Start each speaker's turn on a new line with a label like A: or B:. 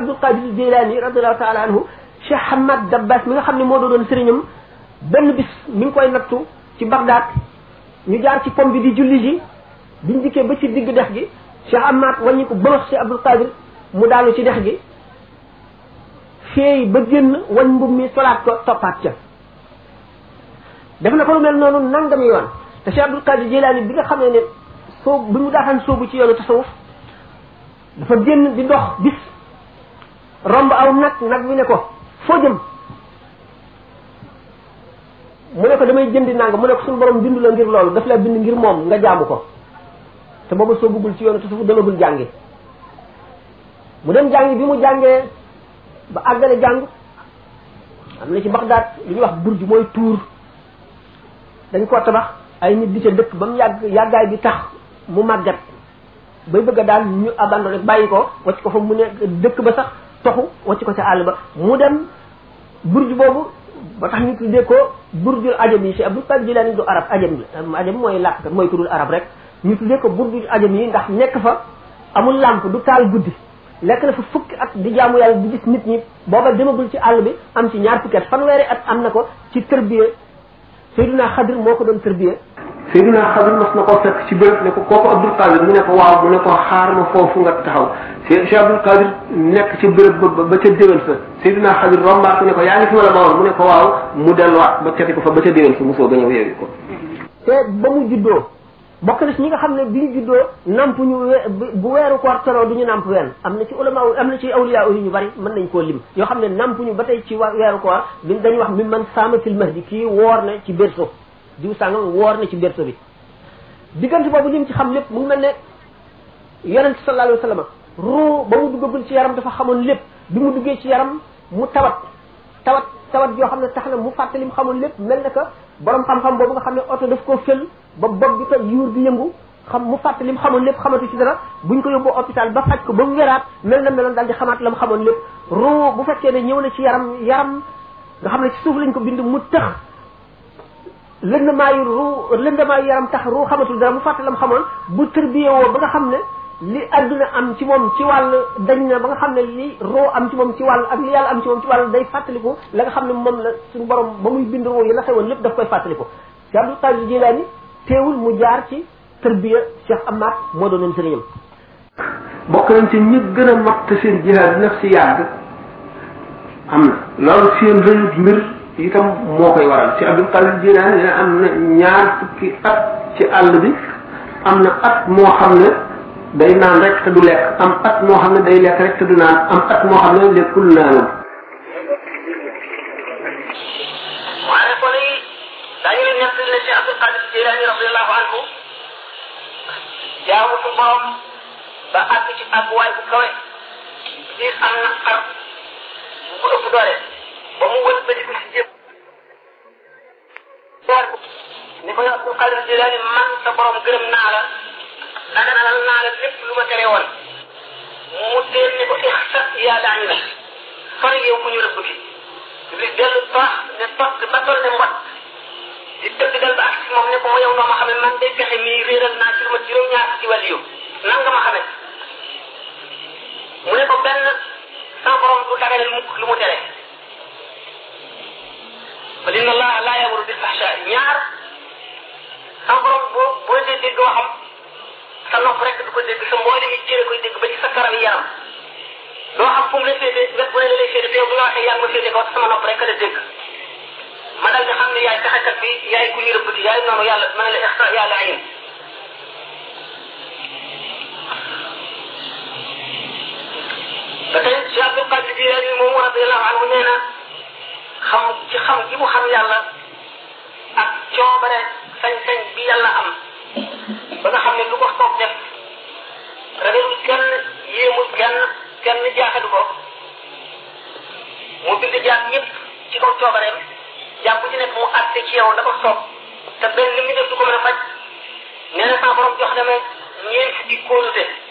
A: Abdul Qadir Jilani radiallahu taala anhu Cheikh Hamad Dabbas mi nga xam ne moo doon sëriñam benn bis mi ngi koy nattu ci Bagdad ñu jaar ci pom bi di julli ji biñ dikkee ba ci digg dex gi Cheikh Hamad wàññi ko bëmax Cheikh Abdul Qadir mu daanu ci dex gi feey ba génn wañ mbub mi solaat ko toppaat ca def na ko lu mel noonu nangami yoon te Cheikh Abdul Qadir Jilani bi nga xam ne ne soobu bi mu daataan soobu ci yoonu tasawuf dafa génn di dox bis romb aw nag nag wi ne ko foo jëm mu ne ko damay jëndi nang mu ne ko suñu borom bindu la ngir loolu daf la bind ngir moom nga jaamu ko te booba soo bëggul ci yoonu tasawuf demagul jàngi mu dem jàngi bi mu jàngee ba àggale jàng am na ci Bagdad li ñuy wax burj mooy tuur dañ ko tabax ay nit di ca dëkk ba mu yàgg yàggaay bi tax mu màggat bay bëgg a daal ñu abandonné bàyyi ko wacc ko fa mu ne dëkk ba sax toxu wacc ko ca àll ba mu dem burj boobu ba tax ñu tuddee ko burjul ajam yi si Abdul Qadir Jilani du arab ajam la ajam mooy làkk mooy turul arab rek ñu tuddee ko burjul ajam yi ndax nekk fa amul làmp du taal guddi lekk na fa fukki at di jaamu yàlla di gis nit ñi booba demagul ci àll bi am ci ñaar fukki at fanweeri at am na ko ci tërbiye Seydina Xadir moo ko doon tërbiye Seydina Xadir mas na koo fekk ci béréb ne ko kooku Abdul Qadir mu ne ko waaw mu ne ko xaar ma foofu nga taxaw Cheikh Abdul Qadir nekk ci béréb ba ba ca déwén sa Seydina Xadir rombaat ko ne ko yaa ngi fi wala ma woon mu ne ko waaw mu delluwaat ba cati ko fa ba ca déwén sa mu soog a ñëw yeewi ko te ba mu juddoo bokk na ci ñi nga xam ne bi ñu juddoo namp ñu bu weeru koor teroo du ñu namp wenn am na ci ulama am na ci awliya yi ñu bari mën nañ koo lim yoo xam ne namp ñu ba tey ci weeru koor bi dañuy wax mi man saama fil mahdi kii woor na ci berceau diw sàngam woor na ci berceau bi diggante boobu lim ci xam lépp mu ngi mel ne yonent sallallahu alayhi wa sallam ruu ba mu duggagul ci yaram dafa xamoon lépp bi mu duggee ci yaram mu tawat tawat tawat yoo xam ne tax na mu fàtte lim xamoon lépp mel na que borom xam-xam boobu nga xam ne oto daf koo fël ba bopp bi ko yuur di yëngu xam mu fàtte lim xamoon lépp xamatu ci dara buñ ko yóbboo hôpital ba faj ko ba mu wéraat mel na meloon daal di xamaat la mu xamoon lépp ruu bu fekkee ne ñëw na ci yaram yaram nga xam ne ci suuf lañ ko bind mu tëx lëndamaayu ruu lëndamaayu yaram tax ruu xamatul dara mu fàtte la mu xamoon bu tërbiyee woo ba nga xam ne li adduna am ci moom ci wàll dañ na ba nga xam ne li roo am ci moom ci wàll ak li yàlla am ci moom ci wàll day fàttaliku la nga xam ne moom la suñu borom ba muy bind roo yi la xewoon lépp daf koy fàttaliku Cheikh Abdul Qadir Jilani teewul mu jaar ci tërbiya Cheikh Ahmad moo doonoon sëriñam bokk nañ ci ñi gën a mat seen jihaad naf si yàgg am na loolu seen rëyut mbir itam moo koy waral Cheikh Abdul Qadir Jilani dina am na ñaar fukki at ci àll bi am na at moo xam ne day naan rek te du lekk am at moo xam ne day lekk rek te du naan am at moo xam ne lekkul naanul
B: waaye kon yi daañu leen nekk ne Cheikh Abdul Qadir Jilani radiallahu anhu jaamu fu borom ba àgg ci àgguwaay bu kawe gis am na xar bu ko ëpp doole ba mu wël ba di ko si jéem ni ko Abdul Qadir Jilani man sa borom gërëm naa la daganalal naa la lépp lu ma tere woon mu deel ne ko ixsa yaa daañu la sori yow ku ñu rëbb bi li dellu baax ne toog ba toll ne mbot di tëdd dal ba ak si moom ne ko ma yow noo ma xamee man day pexe mii réeral naa ci lu ma juróom-ñaar ci wàll yow nan nga ma xamee mu ne ko benn sama borom du daganal mukk lu mu tere fa inna allaha laa yamuru bil fahsha ñaar sama borom boo boo dee dégg waxam sa nopp rek du ko dégg sa mboole mi cëre koy dégg ba ci sa karam yaram doo xam fu mu la féete wet bu ne la lay féete te yow bu nga waxee yaa ngi ma féete kaw sama nopp rek la dégg ma dal di xam ne yaay taxakat bi yaay ku ñu rëbbati yaay noonu yàlla ma ne la ixta yàlla ayin ba tey Cheikh Abdul Qadir Jilani moomu radiallahu anhu nee na xam ci xam gi mu xam yàlla ak coobare sañ-sañ bi yàlla am ba nga xam ne lu ko soob def ragalul kenn yéemul kenn kenn jaaxadu ko mu bind jaam ñëpp ci kaw coobareem jaam bu ci nekk mu àtte ci yow da ko soob te benn li mu def du ko mën a faj nee na sama borom jox dama ñeent fukki kóolute